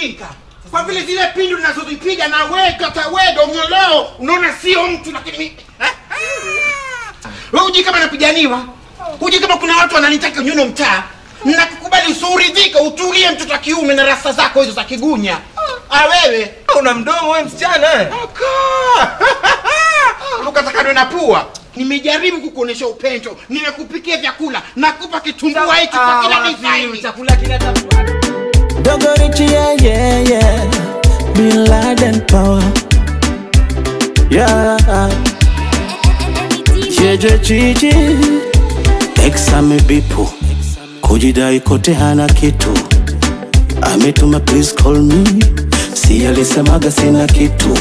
ujinga kwa vile zile pindu ninazozipiga na weka tawedo ng'oleo unaona sio mtu lakini mi eh? wewe uji kama napiganiwa uji kama kuna watu wananitaka nyuno mtaa nakukubali usiuridhika utulie mtoto wa kiume na rasta zako hizo za kigunya ah wewe una mdomo we msichana eh? ukatakadwe na pua nimejaribu kukuonesha upendo nimekupikia vyakula nakupa kitumbua hiki kwa kila wapi, design chakula kinatafuta Dogo Richie, yeah, yeah, yeah. Bin Laden power. Yeah. Jeje chichi. Ex amebipu. Kujidai kote hana kitu. Ametuma please call me. Si alisemaga sina kitu.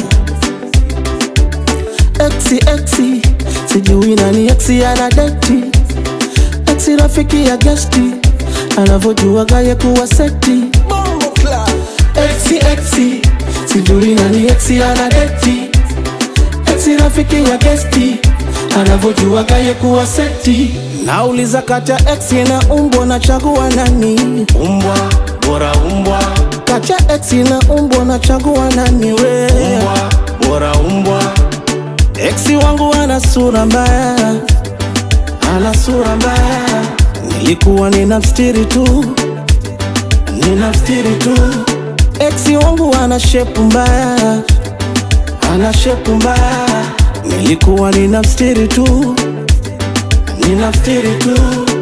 Exi exi. Sijui nani exi ana deti. Exi rafiki ya gesti. Anavyojua gaye kuwa seti. Exi exi. Sijui nani exi ana deti. Exi rafiki ya gesti. Anavyojua gaye kuwa seti. Nauliza kati ya exi na umbwa nachagua nani? Umbwa, bora umbwa. Kati ya exi na umbwa nachagua nani we? Umbwa, bora umbwa. Exi wangu ana sura mbaya, ana sura mbaya. Nilikuwa nina mstiri tu, nina mstiri tu. Exi wangu ana shepu mbaya, ana shepu mbaya. Nilikuwa nina mstiri tu, nina mstiri tu.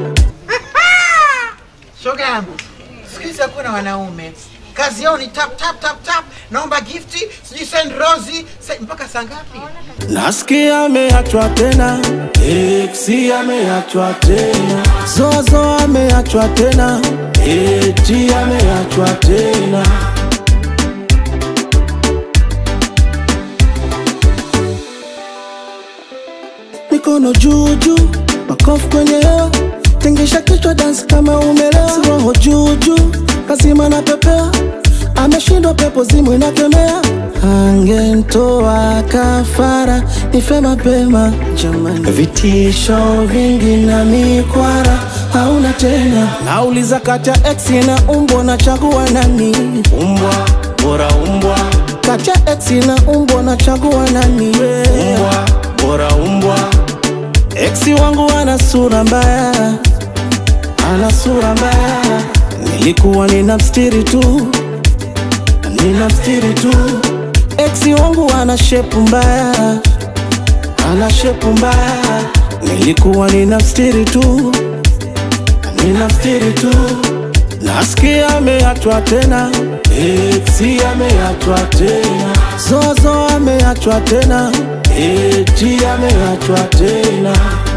shoga yangu siku hizi hakuna wanaume kazi yao ni tap tap tap tap naomba gifti sijui send rosi se- mpaka saa ngapi Nasikia ameachwa tena, Exi ameachwa tena, Zozo ameachwa tena, Eti ameachwa tena. Mikono juu juu, makofi kwenye hewa, tingisha kichwa dance kama umelewa, Si roho juu juu, lazima na pepea, ameshindwa pepo zimu inakemea, angentoa kafara, nife mapema jamani, vitisho vingi na mikwara hauna tena. Nauliza kati ya exi na umbwa, nachagua nani? Umbwa, bora umbwa. Kati ya exi na umbwa, nachagua nani? Umbwa, bora umbwa. Exi wangu ana sura mbaya, ana sura mbaya. Nilikuwa nina mstiri tu, nina mstiri tu. Exi wangu ana shepu mbaya, ana shepu mbaya. Nilikuwa nina mstiri tu, nina mstiri tu. Nasikia ameachwa tena, Exi ameachwa tena, Zozo ameachwa tena, Eti ameachwa tena.